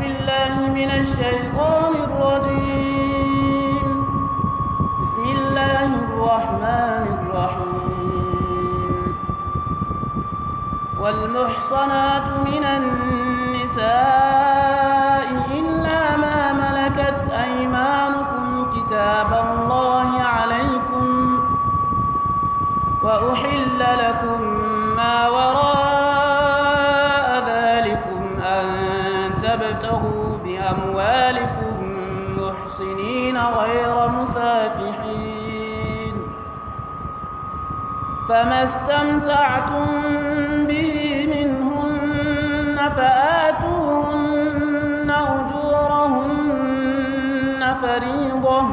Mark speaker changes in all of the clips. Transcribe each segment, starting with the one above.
Speaker 1: بالله من الشيطان الرجيم بسم الله الرحمن الرحيم والمحصنات من النساء إلا ما ملكت أيمانكم كتاب الله عليكم وأحل لكم ما وراء ذلكم أن تبتغوا بأموالكم محصنين غير مسافحين فما استمتعتم به منهن فآتوهن أجورهن فريضة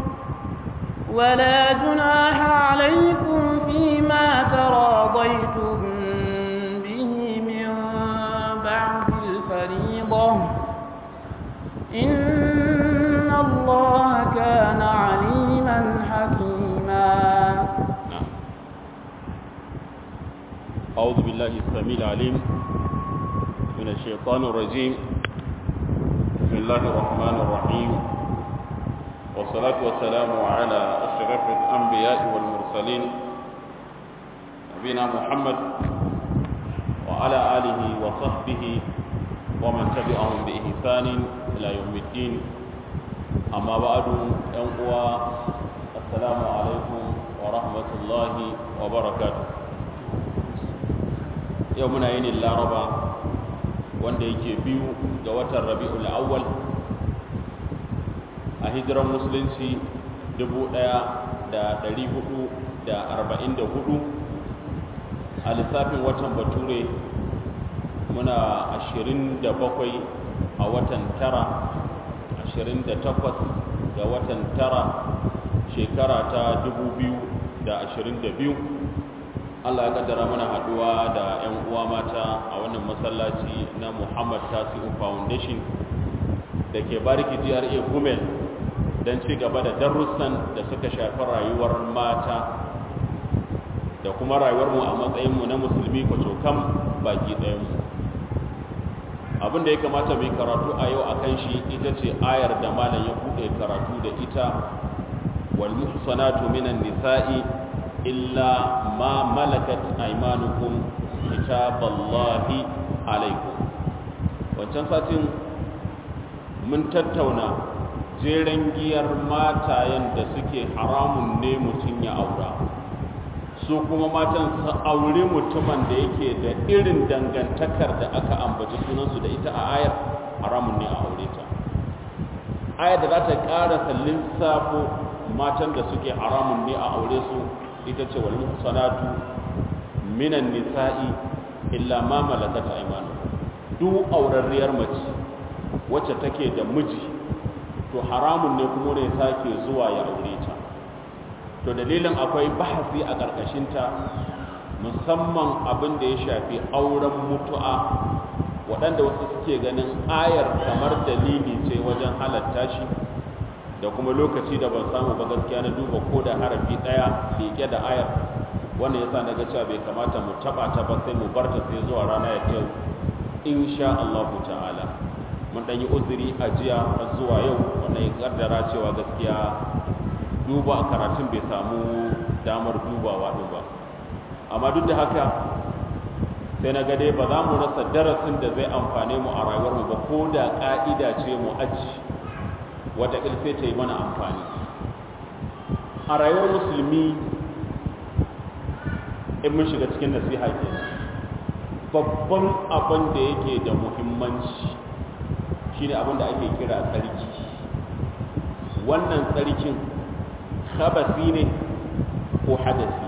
Speaker 1: ولا جناح عليكم فيما تراضيتم به من بعد الفريضة إن الله كان عليما حكيما
Speaker 2: نعم أعوذ بالله السميع العليم من الشيطان الرجيم بسم الله الرحمن الرحيم والصلاة والسلام على أشرف الأنبياء والمرسلين نبينا محمد وعلى آله وصحبه ومن تبعهم بإحسان إلى يوم الدين أما بعد أنقوى السلام عليكم ورحمة الله وبركاته يومنا ين اللاربا wanda yake biyu ga watan rabi'ul awwal a hijiran musulunci 1444 a lissafin watan bature muna 27 a watan tara 28 ga watan tara shekara ta 2022 Allah ya kaddara mana haduwa da 'yan uwa mata a wannan masallaci na Muhammad Tasi'u Foundation da ke bariki GRA Gumel don ci gaba da darussan da suka shafi rayuwar mata da kuma rayuwarmu a matsayinmu na musulmi kwacokam baki ɗayanmu abin da ya kamata mai karatu a yau a kan shi ita ce ayar da malam ya buɗe karatu da ita wal muhsanatu minan nisa'i illa ma malakat aymanukum kitaballahi alaikum wancan satin mun tattauna jeren giyar matayen da suke haramun ne mutum ya aura su kuma matan su aure mutumin da yake da irin dangantakar da aka ambaci sunansu da ita a ayar haramun ne a aure ta ayar da za ta ƙarasa lissafo matan da suke haramun ne a aure su ita ce wal muhsanatu minan nisa'i illa ma malakat aymanu duk aurarriyar mace wacce take da miji to haramun ne kuma ne sake zuwa ya aure ta to dalilin akwai bahasi a ƙarƙashinta musamman abin da ya shafi auren mutu'a waɗanda wasu suke ganin ayar kamar dalili ce wajen halatta shi da kuma lokaci da ban samu ba gaskiya na duba ko da harafi ɗaya liƙe da ayar wannan yasa na ga cewa bai kamata mu taɓa ta ba sai mu bar ta sai zuwa rana ya yau insha Allah ta'ala mun ɗan yi uzuri a jiya har zuwa yau wannan ya kaddara cewa gaskiya duba a karatun bai samu damar dubawa ɗin ba amma duk da haka sai na gade ba za mu rasa darasin da zai amfane mu a rayuwarmu ba ko da ƙa'ida ce mu aji wata sai ta yi mana amfani a rayuwar musulmi in mun shiga cikin nasiha ke babban abin da yake da muhimmanci shine abin da ake kira tsarki wannan tsarkin khabasi ne ko hadasi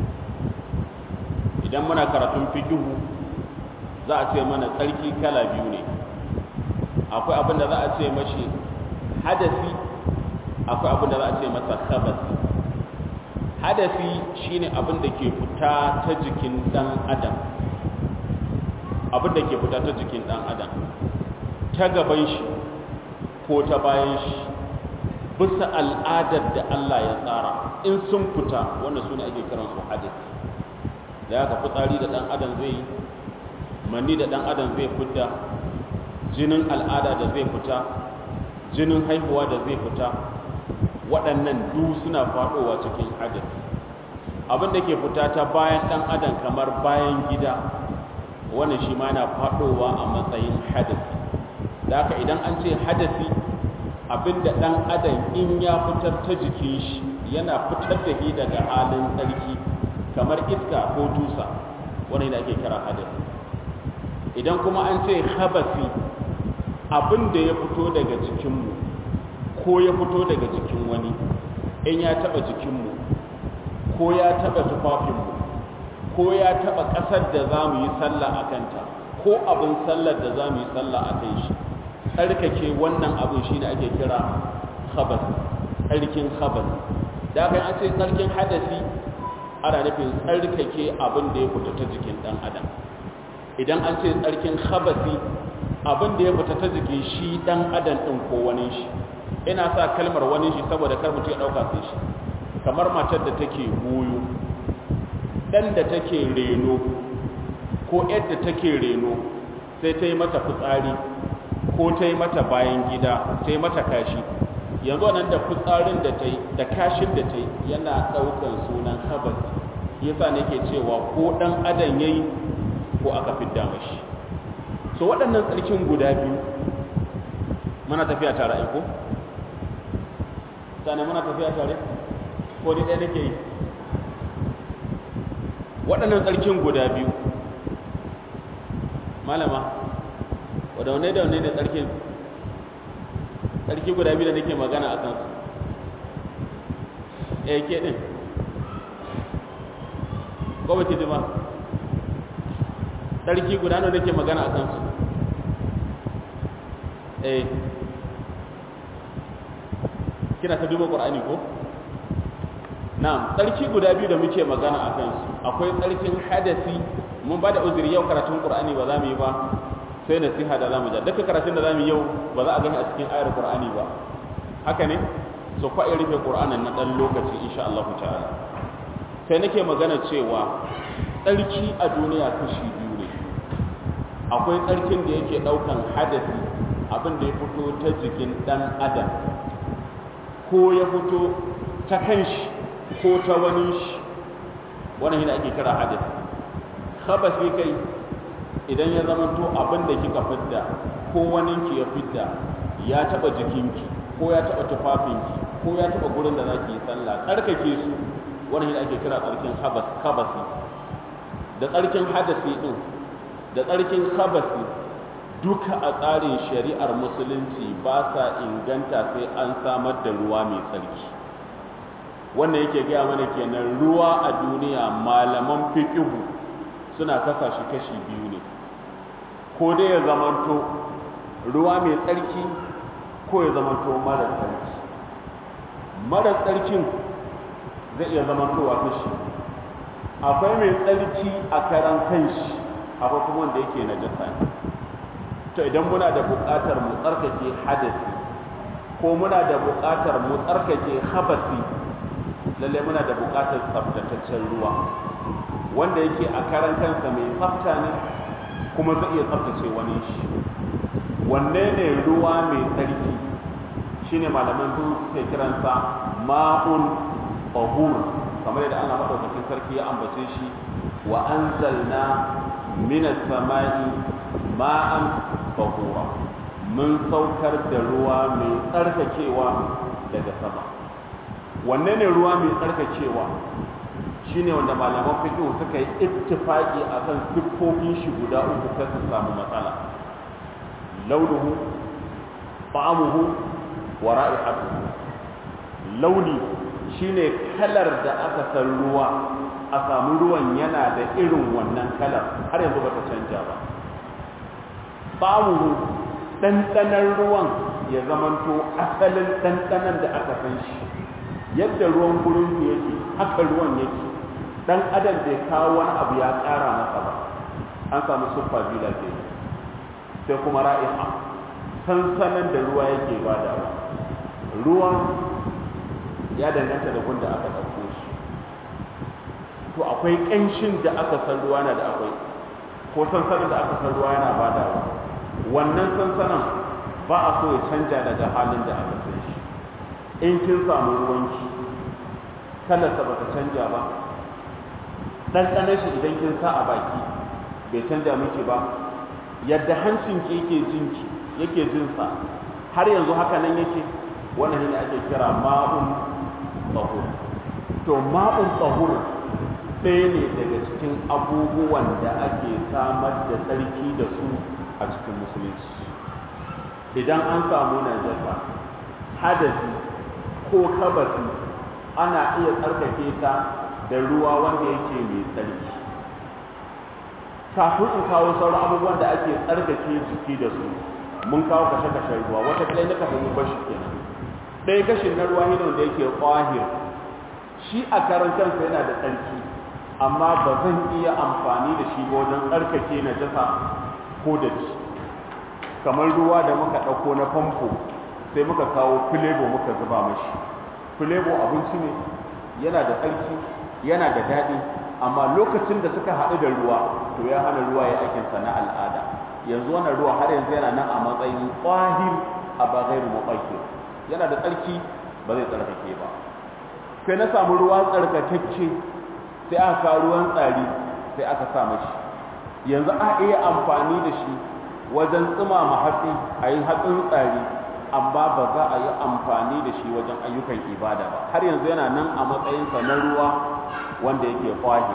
Speaker 2: idan muna karatun fikihu za a ce mana tsarki kala biyu ne akwai abin da za a ce mashi hadasi akwai abin da za a ce masa khabasi hadasi shine abin da ke fita ta jikin dan adam abin da ke fita ta jikin dan adam ta gaban shi ko ta bayan shi bisa al'adar da Allah ya tsara in sun fita wanda su ne ake kiransu hadasi da ya ka fitsari da ɗan adam zai yi manni da ɗan adam zai fidda jinin al'ada da zai fita jinin haihuwa da zai fita waɗannan du suna faɗowa cikin hadasi abin da ke fita ta bayan ɗan adam kamar bayan gida wannan shi ma na faɗowa a matsayin hadasi da haka idan an ce hadasi abinda ɗan adam in ya fitar ta jikin shi yana fitar da shi daga halin tsarki kamar iska ko dusa wani da ake kira hadasi idan kuma an ce habasi abinda ya fito daga jikinmu ko ya fito daga jikin wani in ya taɓa jikinmu ko ya taɓa tufafinmu ko ya taɓa ƙasar da za mu yi sallah a kanta ko abin sallar da za mu yi sallah a kan shi tsarkake wannan abin shi ne ake kira khabas tsarkin khabas da aka yi an ce tsarkin hadasi ana nufin tsarkake abin da ya fita ta jikin ɗan adam idan an ce tsarkin khabasi abin da ya fita ta jikin shi ɗan adam ɗin ko wani shi ina sa kalmar wani shi saboda kar mutum ya ɗauka sai shi kamar matar da take goyo ɗan da take reno ko yadda take reno sai ta yi mata fitsari ko ta yi mata bayan gida ta yi mata kashi yanzu nan da fitsarin da ta yi da kashin da ta yi yana ɗaukar sunan habas yasa nake cewa ko ɗan adam ya yi ko aka fidda mashi so waɗannan tsarkin guda biyu muna tafiya tare aiko? sani muna tafiya tare? ko ni ɗaya nake yi waɗannan tsarkin guda biyu malama wadda wane da wane da tsarkin tsarki guda biyu da nake magana a kansu eh ke ɗin ko ba ki ji ba tsarki guda nawa nake magana a kansu eh kina ta duba ƙur'ani ko na'am tsarki guda biyu da muke magana a kansu akwai tsarkin hadasi mun ba da uzuri yau karatun qur'ani ba za mu yi ba sai nasiha da za mu ja duka karatun da za mu yi yau ba za a gani a cikin ayar qur'ani ba haka ne so kwa rufe qur'anin na dan lokaci insha Allah ta'ala sai nake magana cewa tsarki a duniya kashi biyu ne akwai tsarkin da yake daukan hadasi abin da ya fito ta jikin dan adam ko ya fito ta kanshi ko ta wani shi wannan yana ake kira hadasi khabasi kai idan ya zama to abin da kika fidda ko waninki ya fidda ya taba jikinki ko ya taba tufafinki ko ya taba gurin da zaki yi sallah tsarkake su wannan yana ake kira tsarkin habas khabasi da tsarkin hadasi din da tsarkin khabasi duka a tsarin shari'ar musulunci ba sa inganta sai an samar da ruwa mai tsarki wannan yake gaya mana kenan ruwa a duniya malaman fiqhu suna kasa shi kashi biyu ne ko dai ya zamanto ruwa mai tsarki ko ya zamanto mara tsarki mara tsarkin zai iya zamantowa kashi akwai mai tsarki a karan kanshi akwai kuma wanda yake na jasa ne to idan muna da buƙatar mu tsarkake hadasi ko muna da buƙatar mu tsarkake habasi lalle muna da buƙatar tsaftataccen ruwa wanda yake a karan kansa mai tsafta ne kuma zai iya tsaftace wani shi wanne ne ruwa mai tsarki shine malaman su suke kiransa ma'un tahur kamar yadda Allah madaukakin sarki ya ambace shi wa anzalna minas sama'i ma'an tahura mun saukar da ruwa mai tsarkakewa daga sama wanne ne ruwa mai tsarkakewa shine wanda malaman fiqh suka yi ittifaqi akan siffofin shi guda uku sai su samu matsala launuhu ta'amuhu wa ra'ihatuhu launi shine kalar da aka san ruwa a samu ruwan yana da irin wannan kalar har yanzu bata canja ba ta'amuhu ɗanɗanar ruwan ya zamanto asalin ɗanɗanan da aka san shi yadda ruwan gurin yake haka ruwan yake dan adam bai kawo wani abu ya ƙara masa ba an samu siffa biyu da ke sai kuma ra'iha sansanin da ruwa yake badawa ruwan ya danganta da gunda aka ɗauko shi to akwai ƙanshin da aka san ruwa na da akwai ko sansanin da aka san ruwa yana badawa wannan sansanan ba a so ya canja daga halin da aka san shi in kin samu ruwanki kalarsa ba ta canja ba ɗanɗanar shi idan kin sa a baki bai canja miki ba yadda hancinki yake jinki yake jinsa har yanzu haka nan yake wannan ne ake kira ma'un tsahur to ma'un tsahur ɗaya ne daga cikin abubuwan da ake samar da tsarki da su a cikin musulunci idan an samu najasa hadasi ko kabasi ana iya tsarkake ta da ruwa wanda yake mai tsarki kafin in kawo sauran abubuwan da ake tsarkake jiki da su mun kawo kashe-kashen ruwa wata ɗaya na kafin mu bashi kenan ɗaya kashin na ruwa hidon da yake ƙwahir shi a karan kansa yana da tsarki amma ba zan iya amfani da shi wajen tsarkake na jasa ko da ci kamar ruwa da muka ɗauko na famfo sai muka kawo filebo muka zuba mashi filebo abinci ne yana da tsarki yana da daɗi amma lokacin da suka haɗu da ruwa to ya hana ruwa ya aikinsa na al'ada yanzu wannan ruwa har yanzu yana nan a matsayin ƙwahir a ba gairu maɓaki yana da tsarki ba zai tsarkake ba sai na samu ruwa tsarkakecce sai aka kawo ruwan tsari sai aka sa mashi yanzu a iya amfani da shi wajen tsumama hatsi a yi hatsin tsari amma ba za a yi amfani da shi wajen ayyukan ibada ba har yanzu yana nan a matsayinsa na ruwa wanda yake kwahi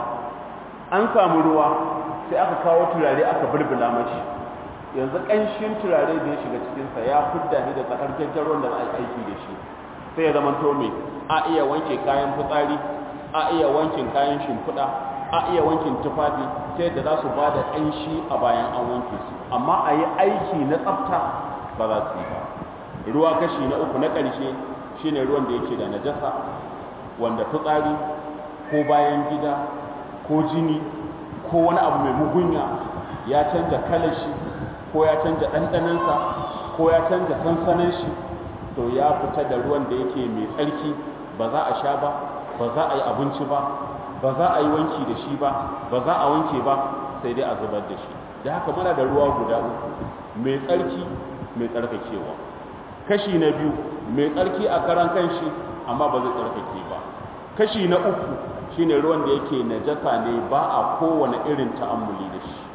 Speaker 2: an samu ruwa sai aka kawo turare aka bulbula mashi yanzu ƙanshin turare da ya shiga cikinsa ya fudda ni da tsakarkakken ruwan da za a yi aiki da shi sai ya zama to me a iya wanke kayan fitsari a iya wankin kayan shimfiɗa a iya wankin tufafi ta yadda za su ba da ƙanshi a bayan an wanke su amma a yi aiki na tsafta ba za su yi ba ruwa kashi na uku na ƙarshe shine ruwan da yake da najasa wanda fitsari ko bayan gida ko jini ko wani abu mai mugunya ya canja kalar shi ko ya canja ɗanɗanansa ko ya canja sansanin shi to ya fita da ruwan da yake mai tsarki ba za a sha ba ba za a yi abinci ba ba za a yi wanki da shi ba ba za a wanke ba sai dai a zubar da shi da haka muna da ruwa guda uku mai tsarki mai tsarkakewa kashi na biyu mai tsarki a karan kanshi amma ba zai tsarkake ba kashi na uku shine ruwan da yake najasa ne ba a kowane irin ta'ammuli da shi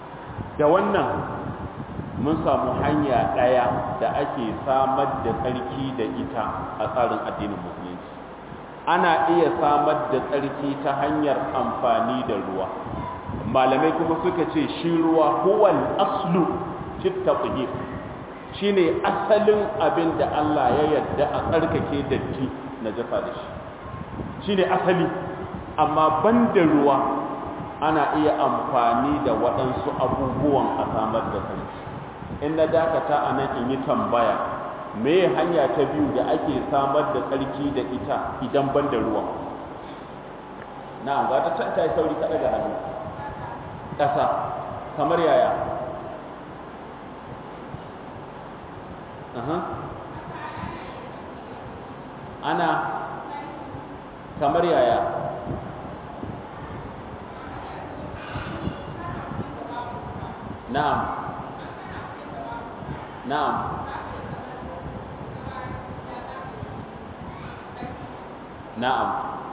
Speaker 2: da wannan mun samu hanya ɗaya da ake samar da tsarki da ita a tsarin addinin musulunci ana iya samar da tsarki ta hanyar amfani da ruwa malamai kuma suka ce shi ruwa huwal aslu fit taqdir shine asalin abin da Allah ya yarda a tsarkake datti na jafa da shi shine asali amma banda ruwa ana iya amfani da waɗansu abubuwan a samar da tsarki in na dakata a nan in yi tambaya me hanya ta biyu da ake samar da tsarki da ita idan ban da ruwa na ga ta ta yi sauri kaɗa da hannu ƙasa kamar yaya ana kamar yaya na'am na'am na'am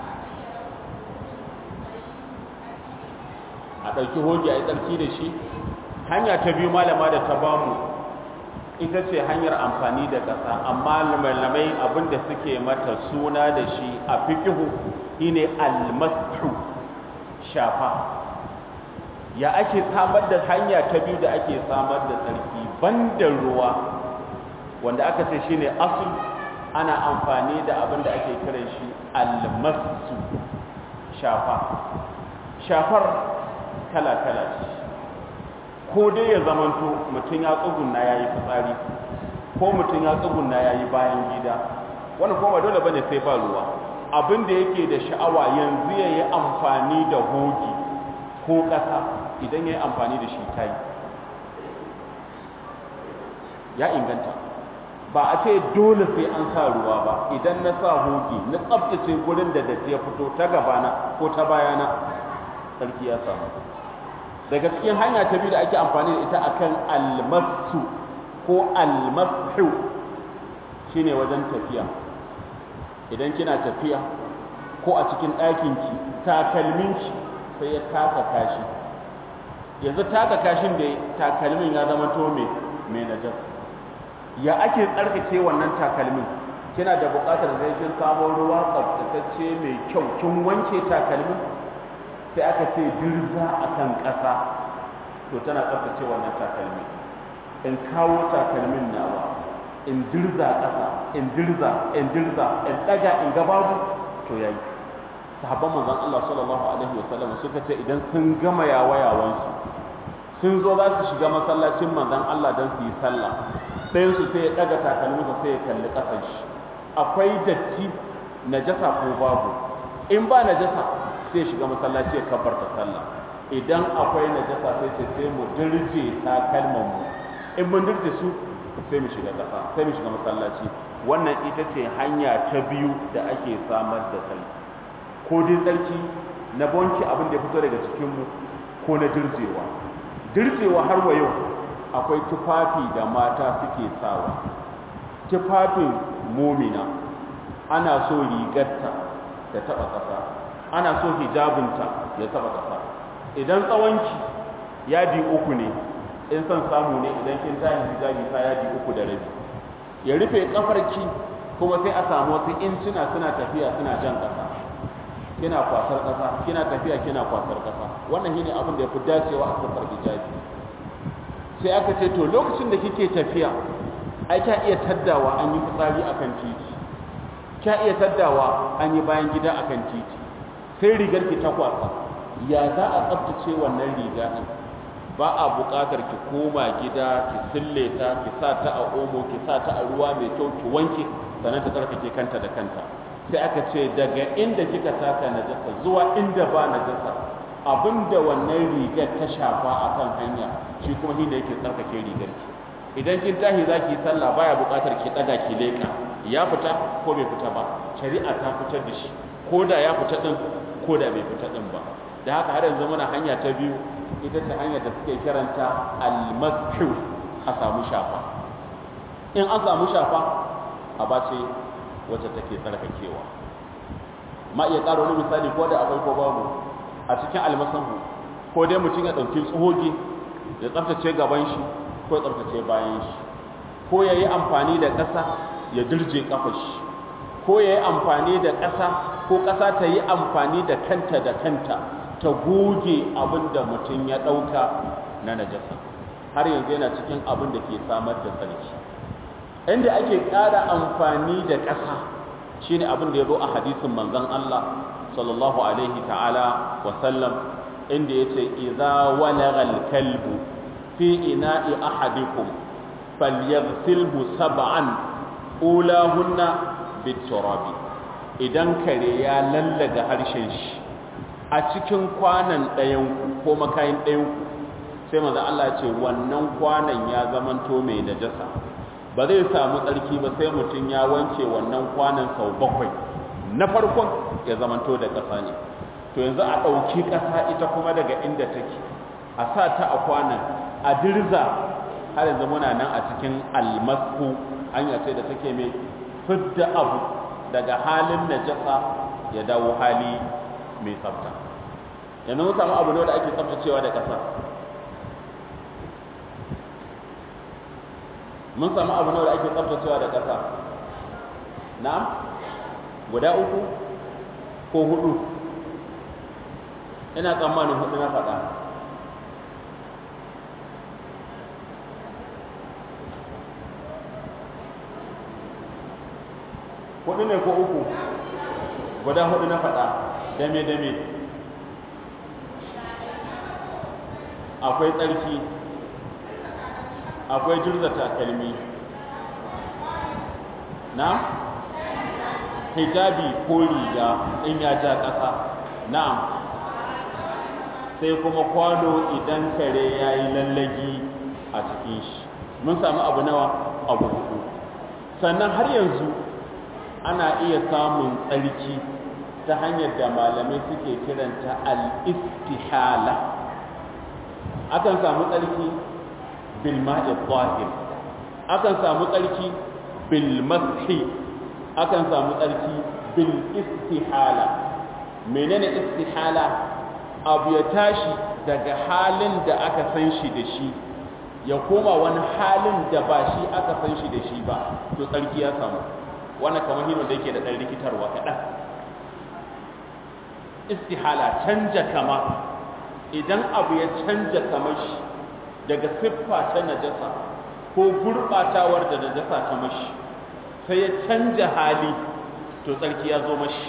Speaker 2: a ɗauki hoji a yi tsarki da shi hanya ta biyu malama da ta bamu ita ce hanyar amfani da ƙasa amma malamai abinda suke mata suna da shi a fikihu shine almasu shafa ya ake samar da hanya ta biyu da ake samar da tsarki banda ruwa wanda aka ce shine asul ana amfani da abin da ake kiran shi almasu shafa shafar kala-kala ce ko dai ya zamanto mutum ya tsugunna ya yi fitsari ko mutum ya tsugunna ya yi bayan gida wani kuma dole bane sai ba ruwa abin da yake da sha'awa yanzu ya yi amfani da hogi ko ƙasa idan ya yi amfani da shi ta yi ya inganta ba a ce dole sai an sa ruwa ba idan na sa hogi na tsabtace gurin da datti ya fito ta gabana ko ta bayana sarki ya samu daga cikin hanya ta biyu da ake amfani da ita akan almasu ko almasu shine wajen tafiya idan kina tafiya ko a cikin ɗakinki takalminki sai ya taka kashi yanzu taka kashin da takalmin ya zama to me mai najas ya ake tsarkake wannan takalmin kina da buƙatar sai kin samo ruwa tsaftatacce mai kyau kin wanke takalmin sai aka ce dirza akan ƙasa to tana tsaftace wannan takalmi in kawo takalmin nawa in dirza ƙasa in dirza in dirza in ɗaga in ga babu to yayi sahabban manzon Allah sallallahu alaihi wasallam suka ce idan sun gama yawayawansu sun zo za su shiga masallacin manzon Allah don su yi sallah sai su sai ya daga takalminsa sai ya kalli ƙasar shi akwai datti najasa ko babu in ba najasa sai ya shiga masallaci ya kabbarta sallah idan akwai najasa sai ce sai mu dirje takalman mu in mun dirje su sai mu shiga ƙasa sai mu shiga masallaci wannan ita ce hanya ta biyu da ake samar da tsarki ko dai tsarki na bonki abin da ya fito daga cikinmu ko na dirjewa dirjewa har wa yau akwai tufafi da mata suke sawa tufafin momina ana so rigarta ta taba ƙasa ana so hijabinta ya taba ƙasa idan tsawonki yadi uku ne in son samu ne idan kin tashi hijabi ta yadi uku da rabi ya rufe kafarki kuma sai a samu wasu incina suna tafiya suna jan ƙasa kina kwasar ƙasa kina tafiya kina kwasar ƙasa wannan shine abin da ya fi dacewa a safar hijabi sai aka ce to lokacin da kike tafiya ai kya iya taddawa an yi fitsari akan titi kya iya taddawa an yi bayan gida akan titi sai rigar ki ta kwasa ya za a tsaftace wannan riga din ba a buƙatar ki koma gida ki sille ta ki sa ta a omo ki sa ta a ruwa mai kyau ki wanke sannan ta tsarkake kanta da kanta sai aka ce daga inda kika taka najasa zuwa inda ba najasa abinda wannan rigar ta shafa akan hanya shi kuma shi ne yake tsarkake rigar ki idan kin tahi zaki sallah baya buƙatar ki daga ki leka ya fita ko bai fita ba shari'a ta fitar da shi ko da ya fita din ko da bai fita din ba da haka har yanzu muna hanya ta biyu ita ce hanyar da suke kiranta almashu a samu shafa in an samu shafa a bace wacce take tsarkakewa ma iya ƙara wani misali ko da akwai ko babu a cikin almasahu ko dai mutum ya ɗauki tsohogi ya tsaftace gaban shi ko ya tsaftace bayan shi ko ya yi amfani da ƙasa ya dirje ƙafar shi ko ya yi amfani da ƙasa ko ƙasa ta yi amfani da kanta da kanta ta goge abin da mutum ya ɗauka na najasa har yanzu yana cikin abin da ke samar da tsarki inda ake ƙara amfani da ƙasa shine abin da ya zo a hadisin manzon Allah sallallahu alaihi ta'ala wa sallam inda yace idza walagha al-kalbu fi ina'i ahadikum falyaghsilhu sab'an ulahunna bit-turabi idan kare ya lallaga harshen shi a cikin kwanan ɗayanku ko makayin ɗayanku sai maza Allah ce wannan kwanan ya zamanto mai najasa ba zai samu tsarki ba sai mutum ya wanke wannan kwanan sau bakwai na farkon ya zamanto da ƙasa ne to yanzu a ɗauki ƙasa ita kuma daga inda take a sa ta a kwanan a dirza har yanzu muna nan a cikin almasku hanya ce da take mai fidda abu daga halin najasa ya dawo hali mai tsafta yanzu mun samu abu ne da ake tsaftacewa da ƙasa mun samu abu ne da ake tsaftacewa da ƙasa na guda uku ko hudu ina tsammanin hudu na faɗa hudu ne ko uku guda hudu na faɗa dame-dame akwai tsarki akwai jirza takalmi na hijabi ko riga in ya ja ƙasa na sai kuma kwano idan kare ya yi lallagi a cikin shi mun sami abu nawa abu hudu sannan har yanzu ana iya samun tsarki ta hanyar da malamai suke kiranta al-istihala akan samu tsarki bil ma'i tahir akan samu tsarki bil mashi akan samu tsarki bil istihala menene istihala abu ya tashi daga halin da aka san shi da shi ya koma wani halin da ba shi aka san shi da shi ba to tsarki ya samu wannan kamar hino da yake da ɗan rikitarwa kaɗan istihala canja kama idan abu ya canja kamar shi daga siffa ta najasa ko gurɓatawar da najasa ta mashi sai ya canja hali to tsarki ya zo mashi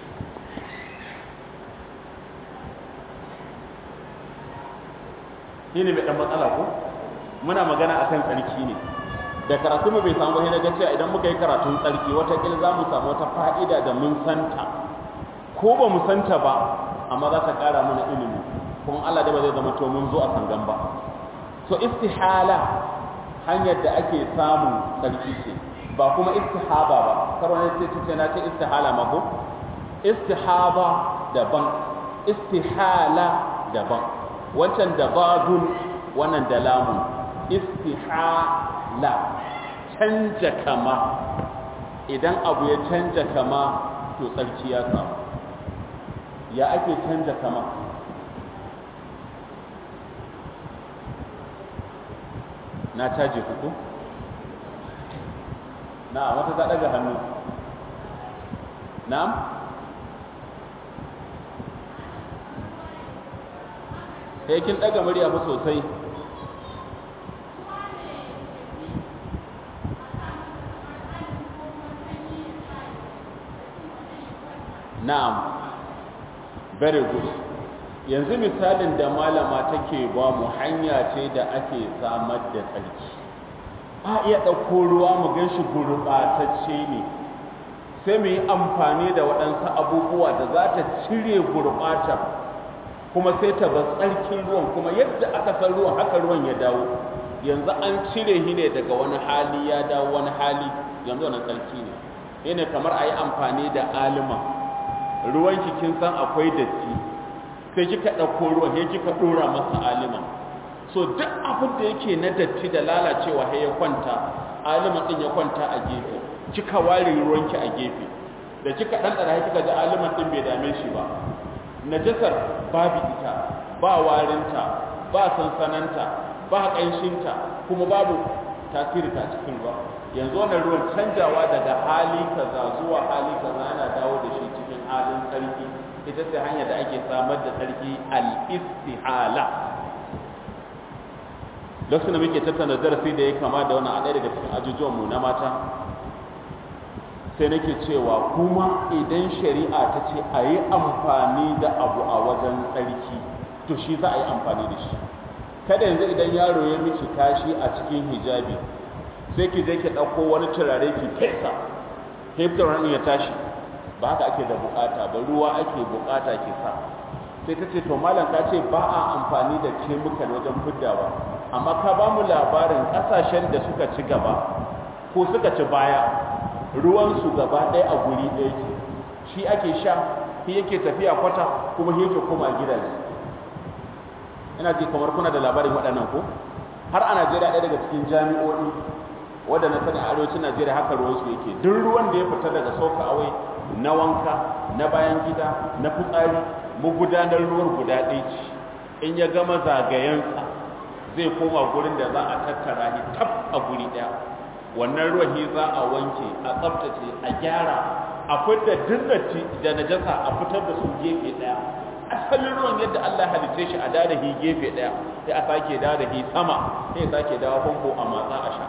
Speaker 2: shi ne mai ɗan matsala ko muna magana a kan tsarki ne da karatu mu bai samu ba na cewa idan muka yi karatun tsarki watakila za mu samu wata fa'ida da mun santa ko ba mu santa ba amma za ta ƙara mana ilimi kuma Allah da ba zai zama to mun zo a sangan ba so istihala hanyar da ake samun tsarki ce ba kuma istihaba ba kar wani sai ce na ce istihala ma ko istihaba daban istihala daban wancan da badun wannan da lamun istihala canja kama idan abu ya canja kama to tsarki ya samu ya ake canja kama na caje ku na wata ta daga hannu na'am sai kin daga murya fa sosai na'am very good yanzu misalin da malama take ba mu hanya ce da ake samar da tsarki a iya ɗauko ruwa mu gan shi gurɓatacce ne sai mu yi amfani da waɗansu abubuwa da za ta cire gurɓata kuma sai ta ba tsarkin ruwan kuma yadda aka san ruwan haka ruwan ya dawo yanzu an cire shi ne daga wani hali ya dawo wani hali yanzu wani tsarki ne yana kamar a yi amfani da alima ruwan kin san akwai datti sai kika ɗauko ruwan sai kika ɗora masa alima so duk abin da yake na datti da lalacewa sai ya kwanta alima ɗin ya kwanta a gefe kika ware ruwanki a gefe da kika ɗanɗana sai kika ji aliman ɗin bai dame shi ba najasar babu ita ba warinta ba sansananta ba ƙanshinta kuma babu tasiri ta cikin ruwa yanzu wannan ruwan canjawa daga hali kaza zuwa hali kaza yana dawo da shi cikin halin tsarki ita ce hanyar da ake samar da tsarki al-istihala lokacin da muke tattauna darasi da ya kama da wani a ɗaya daga cikin ajujuwanmu na mata sai nake cewa kuma idan shari'a ta ce a yi amfani da abu a wajen tsarki to shi za a yi amfani da shi kada yanzu idan yaro ya miki kashi a cikin hijabi sai ki je ki ɗauko wani turare ki fesa heftar ya tashi ba haka ake da bukata ba ruwa ake bukata ki sa sai ta ce to malam ka ce ba a amfani da kemikal wajen fiddawa amma ka ba mu labarin ƙasashen da suka ci gaba ko suka ci baya ruwansu gaba ɗaya a guri ɗaya ke shi ake sha shi yake tafiya kwata kuma shi yake koma gidaje ina ji kamar kuna da labarin waɗannan ko har a najeriya ɗaya daga cikin jami'o'i wadda na sani a arewacin najeriya haka ruwansu yake duk ruwan da ya fita daga soka awai na wanka na bayan gida na fitsari magudanar ruwan guda ɗaya ce in ya gama zagayensa zai koma gurin da za a tattara shi tab a guri ɗaya wannan ruwan shi za a wanke a tsaftace a gyara a fitar dinnati da najasa a fitar da su gefe ɗaya asalin ruwan yadda Allah ya halice shi a dada hi gefe ɗaya sai a sake dada hi sama sai ya sake dawo famfo a matsa a sha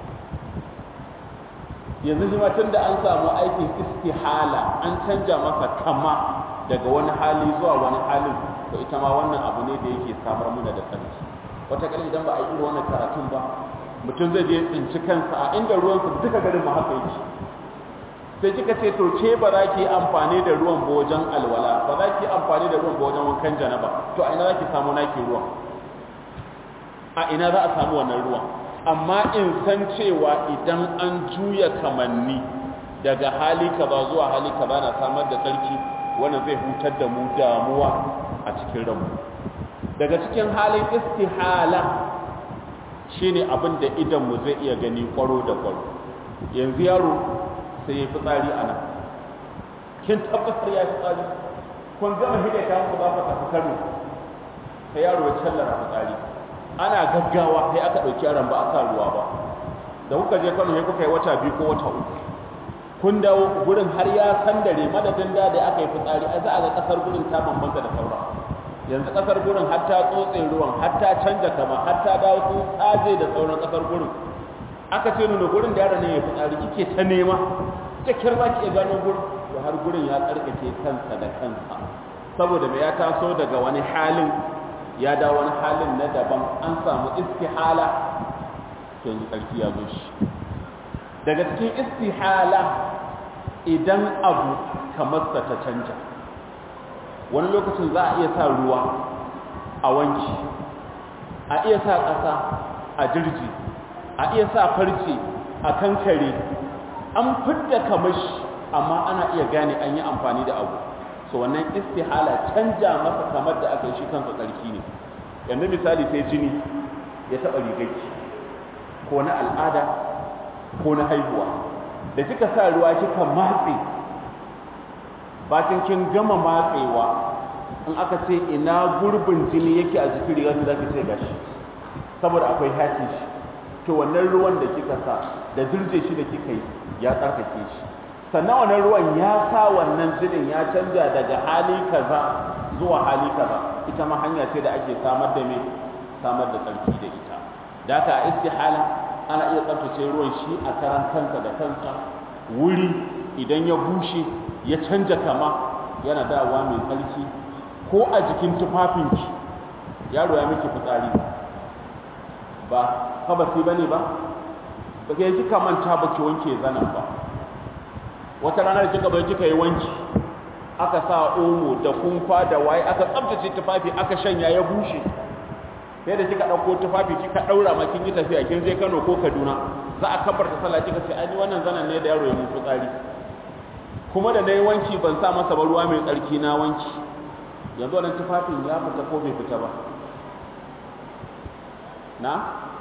Speaker 2: yanzu shi tun da an samu aikin istihala an canja masa kama daga wani hali zuwa wani halin to ita ma wannan abu ne da yake samar muna da tsarki wata kala idan ba a yi wannan karatun ba mutum zai je tsinci kansa a inda ruwansa duka garin ma haka yake sai kika ce to ke ba za ki yi amfani da ruwan ba wajen alwala ba za ki yi amfani da ruwan ba wajen wankan janaba to a ina za ki samu naki ruwan a ina za a samu wannan ruwan amma in san cewa idan an juya kamanni daga hali kaza zuwa hali kaza na samar da tsarki wannan zai hutar da mu damuwa a cikin ranmu daga cikin halin istihala shine abin da idan mu zai iya gani kwaro da kwaro yanzu yaro sai ya fitsari a nan kin tabbatar ya fitsari kun gama hidda ta ku za ku tafi kano sai yaro ya callara fitsari ana gaggawa sai aka ɗauki yaron ba a sa ruwa ba da kuka je kano sai kuka yi wata biyu ko wata uku kun dawo gurin har ya sandare madadin da da aka yi fitsari a za a ga kasar gurin ta bambanta da saura yanzu kasar gurin har ta tsotse ruwan har ta canja kama har ta dawo sun tsaje da sauran kasar gurin aka ce nuna gurin da yaron ne ya fitsari kike ta nema ta kirba ki iya gano gurin to har gurin ya tsarkake kansa da kansa saboda me ya taso daga wani halin ya dawo wani halin na daban an samu istihala to yanzu tsarki ya zo shi daga cikin istihala idan abu kamar sa ta canja wani lokacin za a iya sa ruwa a wanki a iya sa ƙasa a jirji a iya sa farce a kankare an fidda kamashi amma ana iya gane an yi amfani da abu so wannan istihala canja masa kamar da aka yi shi kansa tsarki ne yanzu misali sai jini ya taɓa rigarki ko na al'ada ko na haihuwa da kika sa ruwa kika matse bacin kin gama matsewa in aka ce ina gurbin jini yake a jikin rigar da zaki ce gashi saboda akwai hatin shi to wannan ruwan da kika sa da dirje shi da kika yi ya tsarkake shi sannan wannan ruwan ya sa wannan jinin ya canja daga hali kaza zuwa hali kaza ita ma hanya ce da ake samar da me samar da tsarki da ita da haka a istihala ana iya tsaftace ruwan shi a karan kansa da kansa wuri idan ya bushe ya canja kama yana dawowa mai tsarki ko a jikin tufafinki yaro ya miki fitsari ba kabasi bane ba ba ke kika manta ba ki wanke zanen ba wata ranar kika bai kika yi wanki aka sa omo da kumfa da waye aka tsaftace tufafi aka shanya ya bushe sai da kika dauko tufafi kika daura ma kin yi tafiya kin je Kano ko Kaduna za a kabarta sallah kika ce ai wannan zanan ne da yaro ya mutu tsari kuma da nayi wanki ban sa masa ba ruwa mai tsarki na wanki yanzu wannan tufafin ya fita ko bai fita ba na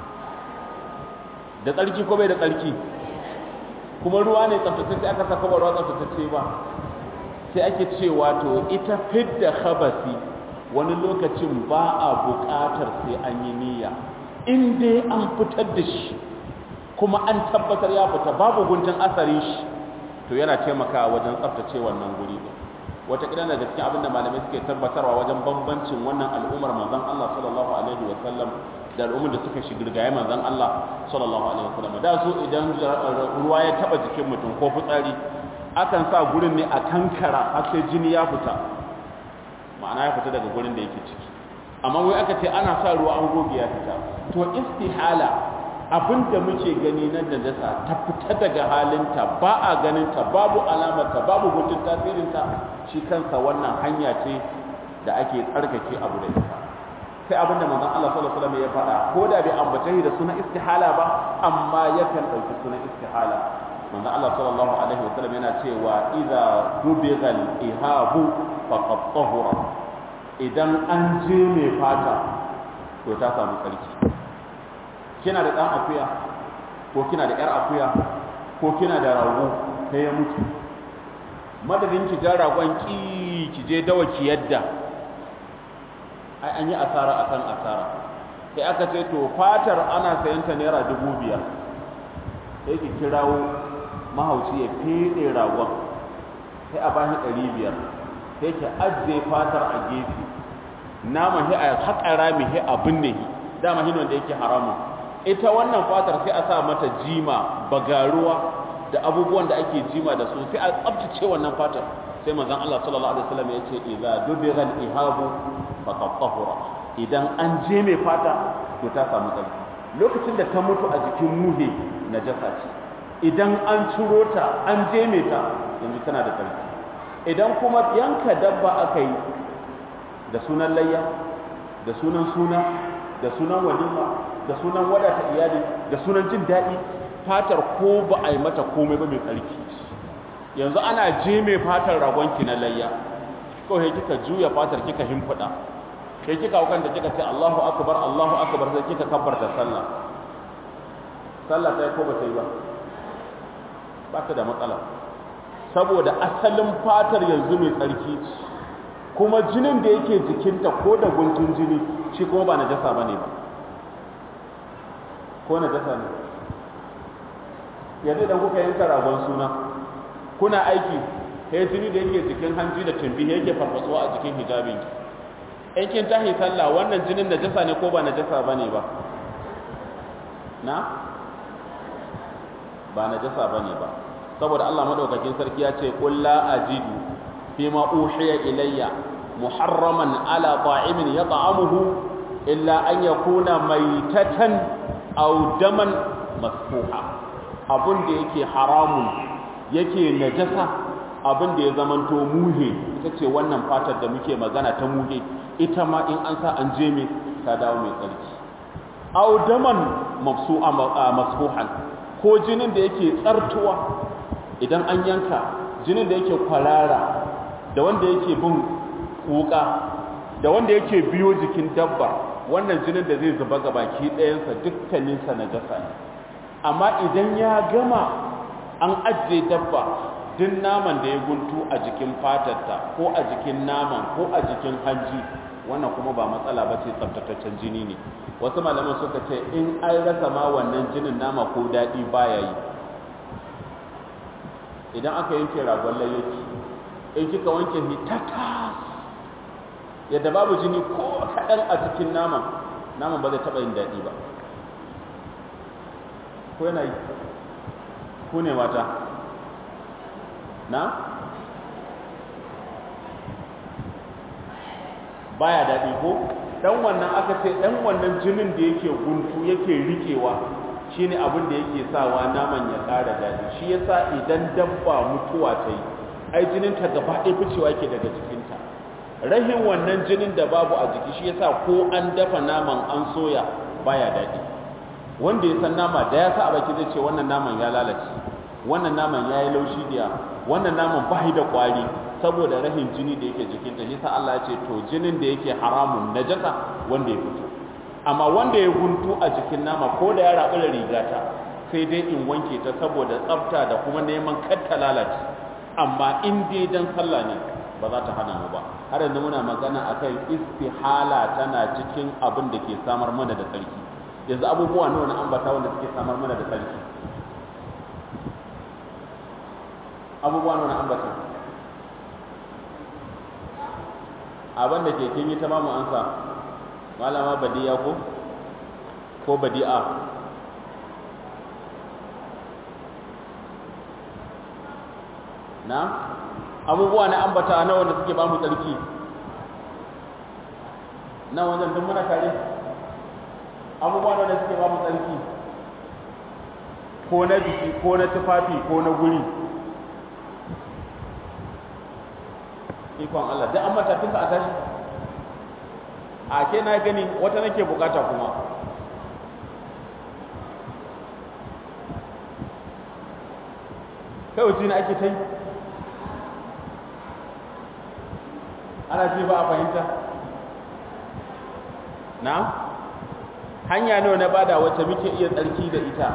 Speaker 2: da tsarki ko bai da tsarki kuma ruwa ne tsaftatacce aka saka ba ruwa tsaftatacce ba sai ake cewa to ita fidda khabasi wani lokacin ba a buƙatar sai an yi niyya in dai an fitar da shi kuma an tabbatar ya fita babu guntun asarin shi to yana taimakawa wajen tsaftace wannan guri din wata kidan daga cikin abin da malamai suke tabbatarwa wajen bambancin wannan al'ummar manzon Allah sallallahu alaihi wa sallam da al'ummar da suka shigirgaye manzon Allah sallallahu alaihi wa sallam da su idan ruwa ya taba jikin mutum ko fitsari akan sa gurin ne a kankara har sai jini ya fita ma'ana ya fita daga gurin da yake ciki amma wai aka ce ana sa ruwa an goge ya fita to istihala abin da muke gani na najasa ta fita daga halinta ba a ganinta babu alamarta babu gudun tasirinta shi kansa wannan hanya ce da ake tsarkake abu da ita sai abin da manzon Allah sallallahu alaihi wasallam ya faɗa ko da bai ambace shi da sunan istihala ba amma yakan ɗauki sunan istihala manzon Allah sallallahu alaihi wasallam yana cewa idza dubighal ihabu faqad tahura idan an je mai fata to ta samu tsarki kina da ɗan akuya ko kina da ƴar akuya ko kina da rago sai ya mutu madadin ki ja ragon ki ki je dawa ki yadda ai an yi asara akan asara sai aka ce to fatar ana sayan ta naira dubu biyar sai ki kirawo mahauci ya fede ragon sai a bashi ɗari biyar sai ki ajiye fatar a gefe nama hi a haƙa rami hi a binne hi dama hi wanda yake haramun ita wannan fatar sai a sa mata jima bagaruwa da abubuwan da ake jima da su sai a tsabtace wannan fatar sai manzon Allah sallallahu alaihi wasallam ya ce idza dubira al-ihabu faqad tahura idan an je mai fata to ta samu tsarki lokacin da ta mutu a jikin muhe najasa ce idan an ciro ta an je mai ta yanzu tana da tsarki idan kuma yanka dabba aka yi da sunan layya da sunan suna da sunan walima da sunan wadata iyali da sunan jin daɗi fatar ko ba a yi mata komai ba mai tsarki yanzu ana je mai fatar ragonki na layya kawai kika juya fatar kika himfuda kai kika hukan da kika ce Allahu akbar Allahu akbar sai kika kabbarta sallah sallah ta yi ko ba ta yi ba ba ta da matsala saboda asalin fatar yanzu mai tsarki kuma jinin da yake jikinta ko da guntun jini shi kuma ba najasa bane ba ko najasa ne yanzu idan kuka yanka ragon suna kuna aiki sai jini da yake jikin hanji da tumbi yake farfatsuwa a jikin hijabin in kin tahi sallah wannan jinin najasa ne ko ba najasa bane ba na ba najasa bane ba saboda Allah madaukakin sarki ya ce qul la ajidu fima uhiya ilayya muharraman ala ta'imin yat'amuhu illa an yakuna maytatan aw daman masfuha abun da yake haramun yake najasa abin da ya zamanto muhe ita ce wannan fatar da muke magana ta muhe ita ma in an sa an je me ta dawo mai tsarki aw daman mafsu'a masfuhan ko jinin da yake tsartuwa idan an yanka jinin da yake kwarara da wanda yake bin wuka da wanda yake biyo jikin dabba wannan jinin da zai zuba ga baki ɗayansa dukkaninsa na jasa ne amma idan ya gama an ajiye dabba duk naman da ya guntu a jikin fatarta ko a jikin naman ko a jikin hanji wannan kuma ba matsala ba ce tsabtataccen jini ne wasu malaman suka ce in an rasa ma wannan jinin nama ko daɗi baya yi idan aka yanke ragon layyaki in kika wanke shi tatas yadda babu jini ko kaɗan a cikin naman naman ba zai taɓa yin daɗi ba ko yana yi ku ne mata na baya daɗi ko dan wannan aka ce dan wannan jinin da yake guntu yake rikewa shine abin da yake sawa naman ya ƙara daɗi shi yasa idan dabba mutuwa ta yi ai jinin ta gaba ɗaya ficewa yake daga jikinta rahin wannan jinin da babu a jiki shi yasa ko an dafa naman an soya baya daɗi wanda ya san nama da ya sa a baki zai ce wannan naman ya lalace wannan naman ya yi laushi da wannan naman ba da kwari saboda rahin jini da yake jikinta shi sa Allah ya ce to jinin da yake haramun najasa wanda ya fito amma wanda ya guntu a jikin nama ko da ya rabu da rigata sai dai in wanke ta saboda tsafta da kuma neman kar ta lalace amma in dai dan sallah ne ba za ta hana mu ba har yanzu muna magana akan istihala tana cikin abin da ke samar mana da tsarki yanzu abubuwa nawa na ambata wanda suke samar mana da tsarki abubuwa nawa na ambata abin da ke kin yi ta mamu ansa malama badiya ko ko badi'a na abubuwa na ambata na wanda suke ba mu tsarki na wajen duk muna tare abubuwa na wanda suke ba mu tsarki ko na jiki ko na tufafi ko na guri ikon Allah duk an matafinsa a tashi a ke na gani wata nake bukata kuma kai wuce na ake ta yi ana ji ba a fahimta na hanya nawa na bada wacce muke iya tsarki da ita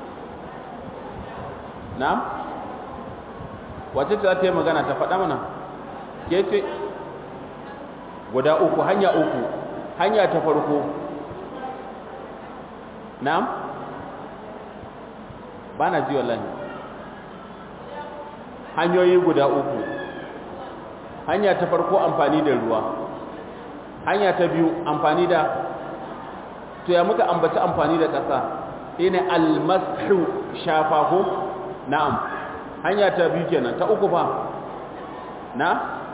Speaker 2: na wacce ta za ta yi magana ta faɗa mana ke ce guda uku hanya uku hanya ta farko na ba na ji wallahi hanyoyi guda uku hanya ta farko amfani da ruwa hanya ta biyu amfani da to ya muka ambaci amfani da ƙasa shine almasu shafa ko na'am hanya ta biyu kenan ta uku fa na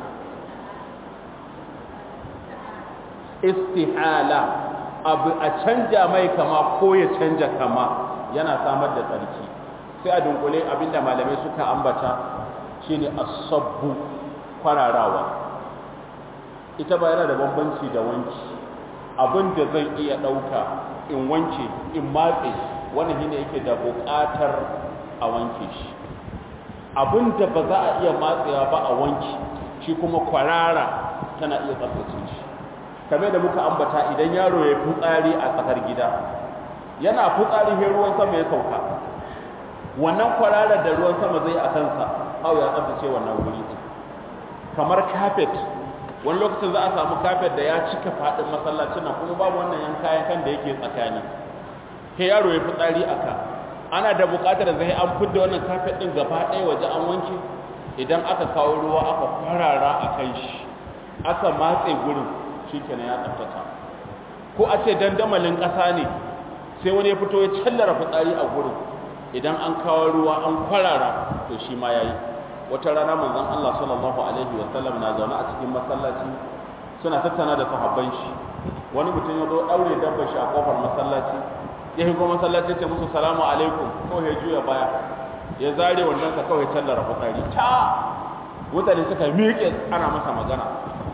Speaker 2: istihala abu a canja mai kama ko ya canja kama yana samar da tsarki sai a dunkule abinda malamai suka ambata shine asabbu kwararawa ita ba yana da bambanci da wanki abin da zan iya ɗauka in wanke in matse wannan shine yake da buƙatar a wanke shi abin da ba za a iya matsewa ba a wanki shi kuma kwarara tana iya tsaftace shi kamar da muka ambata idan yaro ya fitsari a tsakar gida yana fitsari sai ruwan sama ya sauka wannan kwararar da ruwan sama zai a kansa hau ya tsaftace wannan wuri kamar kafet wani lokacin za a samu kafet da ya cika faɗin masallacin nan kuma babu wannan yan kayan kan da yake tsakani sai yaro ya fitsari a ka ana da buƙatar zai an fidda wannan kafet ɗin gaba ɗaya waje an wanke idan aka kawo ruwa aka kwarara a kan shi aka matse gurin shi kenan ya tsaftata ko a ce dandamalin ƙasa ne sai wani ya fito ya callara fitsari a gurin idan an kawo ruwa an kwarara to shi ma ya yi wata rana manzon Allah sallallahu alaihi wa sallam na zaune a cikin masallaci suna tattauna da sahabban shi wani mutum ya zo daure dabbar shi a kofar masallaci ya higo masallaci ce musu salamu alaikum ko ya juya baya ya zare wannan sa kawai tallara fitsari ta mutane suka miƙe ana masa magana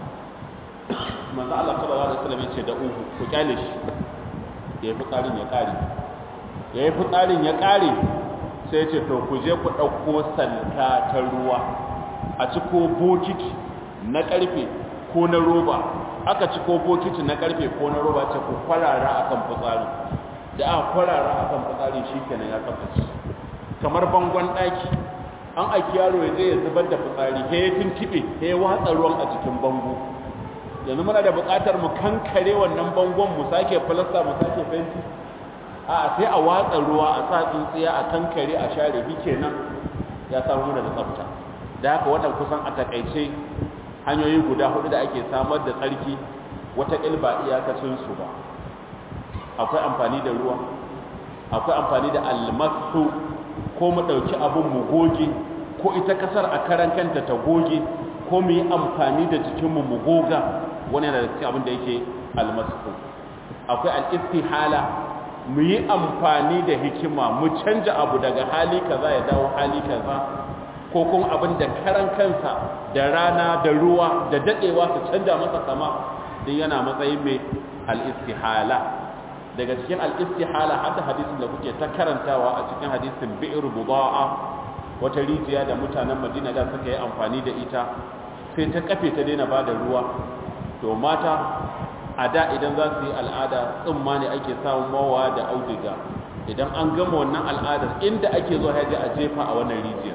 Speaker 2: manzon Allah sallallahu alaihi wa sallam ya ce da uhu ku kyale shi ya yi fitsarin ya kare ya yi fitsarin ya kare sai ce to ku je ku ɗauko salka ta ruwa a ciko bokiti na ƙarfe ko na roba aka ciko bokiti na ƙarfe ko na roba ce ku kwarara a kan fitsari da aka kwarara a kan fitsari shi kenan ya tsaftace kamar bangon ɗaki an aiki yaro ya je ya zubar da fitsari he ya tuntuɓe he ya watsa ruwan a cikin bango yanzu muna da buƙatar mu kankare wannan bangon mu sake filasta mu sake fenti a sai a watsa ruwa a sa tsintsiya a kankare a share shi kenan ya samu da tsafta da haka wannan kusan a takaice hanyoyi guda hudu da ake samar da tsarki wata ilba iyakacin su ba akwai amfani da ruwa akwai amfani da almasu ko mu dauki abun mu goge ko ita kasar a karan kanta ta goge ko mu yi amfani da jikinmu mu goga wani yana da cikin abin da yake almasu akwai al-istihala mu yi amfani da hikima mu canja abu daga hali kaza ya dawo hali kaza ko kuma abin da karan kansa da rana da ruwa da dadewa su canja masa sama din yana matsayin mai al-istihala daga cikin al-istihala hadda hadisin da kuke ta karantawa a cikin hadisin bi'r budaa wata rijiya da mutanen Madina da suka yi amfani da ita sai ta kafe ta daina bada ruwa to mata a da idan za su yi al'ada tsumma ne ake samun mawa da auduga idan an gama wannan al'adar inda ake zo haji a jefa a wannan rijiyar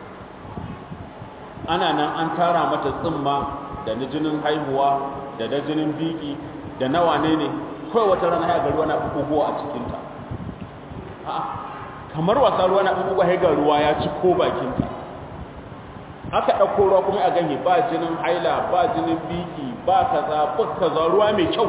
Speaker 2: ana nan an tara mata tsumma da na jinin haihuwa da na jinin biki da na wane ne kawai wata rana ya ga ruwa na buguwa a cikinta kamar wasa ruwa na buguwa ya ga ruwa ya ci ko bakinta aka ɗauko ruwa kuma a ganye ba jinin haila ba jinin biki ba kaza ba kaza ruwa mai kyau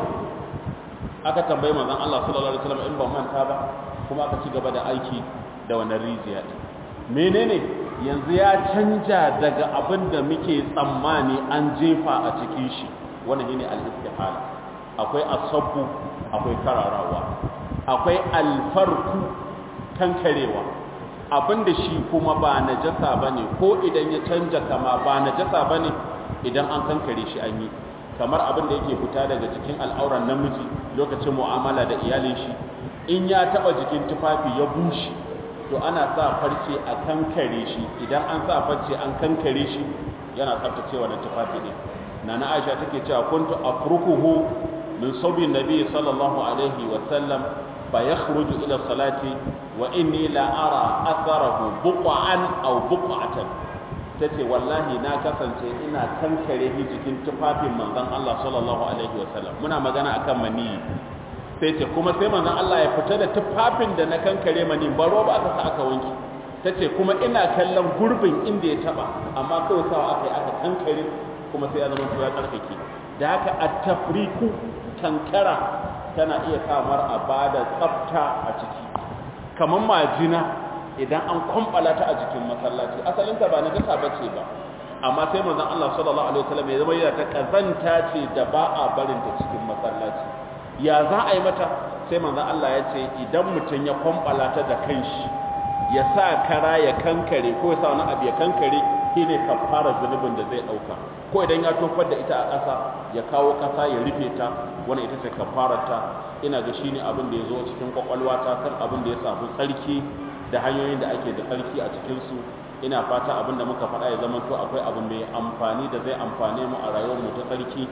Speaker 2: aka tambayi manzon Allah sallallahu alaihi wasallam in ban manta ba kuma aka ci gaba da aiki da wannan rijiya din menene yanzu ya canja daga abin da muke tsammani an jefa a cikin shi wannan shine al-istihala akwai asabbu akwai kararawa akwai alfarku kankarewa abinda shi kuma ba najasa bane ko idan ya canja kama ba najasa bane idan an kankare shi an yi kamar abin da yake fita daga cikin al'auran namiji lokacin mu'amala da iyalin shi in ya taba jikin tufafi ya bushe to ana sa farce a kankare shi idan an sa farce an kankare shi yana tsaftacewa da tufafi ne nana Aisha take cewa kuntu afrukuhu min sabi nabi sallallahu alaihi wa sallam fa yakhruju ila salati wa inni la ara atharahu buqan aw buqatan tace wallahi na kasance ina kankare shi cikin tufafin manzon Allah sallallahu alaihi wa sallam muna magana akan mani sai ce kuma sai manzon Allah ya fita da tufafin da na kankare mani ba roba aka sa aka wanki tace kuma ina kallon gurbin inda ya taba amma kawai sawa aka yi aka kankare kuma sai ya zama ya karkake da haka at-tafriku kankara tana iya samar a bada tsafta a ciki kamar majina idan an kwambala ta a jikin masallaci asalinta ba na jasa bace ba amma sai manzon Allah sallallahu alaihi wasallam ya zama yana ta kazanta ce da ba a barin ta cikin masallaci ya za a yi mata sai manzon Allah ya ce idan mutum ya kwambala ta da kanshi ya sa kara ya kankare ko ya sa wani abu ya kankare shine kafara zunubin da zai dauka ko idan ya tofar da ita a ƙasa ya kawo ƙasa ya rufe ta wannan ita ce kafararta ina ga shine abin da ya zo cikin kwakwalwa ta kan abin da ya samu tsarki da hanyoyin da ake da tsarki a cikin su ina fata abin da muka faɗa ya zama to akwai abu mai amfani da zai amfane mu a rayuwar mu ta tsarki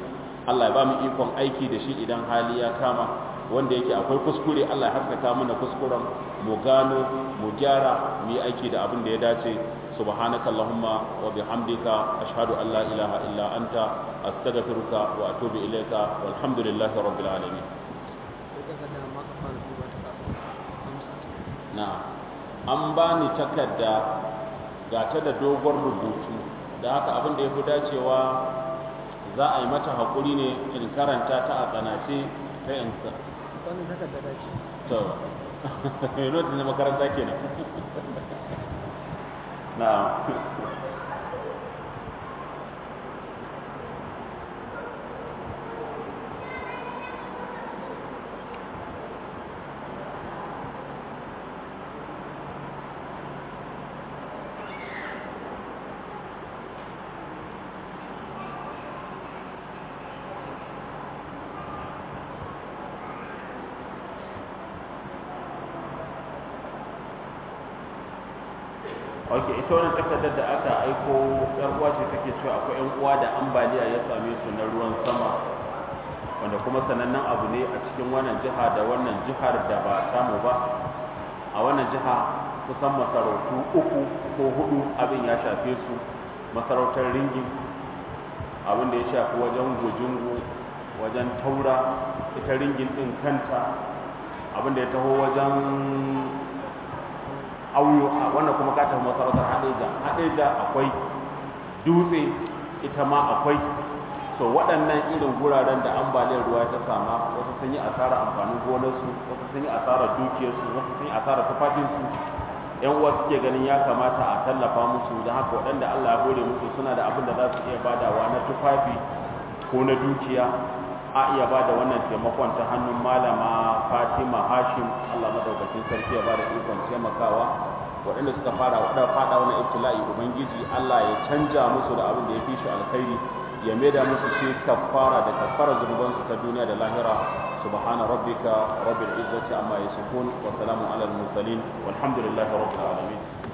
Speaker 2: Allah ya ba mu ikon aiki da shi idan hali ya kama wanda yake akwai kuskure Allah ya haskaka mana kuskuren mu gano mu gyara mu yi aiki da abin da ya dace subhanaka allahumma wa bihamdika ashhadu an la ilaha illa anta astaghfiruka wa atubu ilayka walhamdulillahi rabbil alamin na'am an bani takarda ga ta da dogon rubutu da haka abin da ya fi dacewa za a yi mata haƙuri ne in karanta ta a tsanace ta yansa
Speaker 3: wannan takarda da ce
Speaker 2: to notin na makaranta kenan na ok ita wannan takardar da aka aiko yar uwa ce take cewa akwai yan uwa da ambaliya ya same su na ruwan sama wanda kuma sanannen abu ne a cikin wannan jiha da wannan jihar da ba samu ba a wannan jiha kusan masarautu uku ko hudu abin ya shafe su masarautar ringin abin da ya shafi wajen gujungu wajen taura ita ringin din kanta abin da ya taho wajen auyo a wannan kuma ka tafi masarautar hadeja hadeja akwai dutse ita ma akwai so waɗannan irin guraren da ambaliyar ruwa ta sama wasu sun yi asarar amfanin gonarsu wasu sun yi asarar dukiyarsu wasu sun yi asarar tufafinsu yan uwa suke ganin ya kamata a tallafa musu don haka waɗanda Allah ya hore musu suna da abin da za su iya badawa na tufafi ko na dukiya a iya bada wannan taimakon ta hannun malama Fatima Hashim Allah madaukakin sarki ya bada ikon taimakawa waɗanda suka fara waɗanda fada wannan ibtila'i ubangiji Allah ya canja musu da abin da ya fi shi alkhairi ya maida musu shi kafara da kafara zunubansu ta duniya da lahira subhana rabbika rabbil izzati amma yasifun wa salamun alal mursalin walhamdulillahi rabbil alamin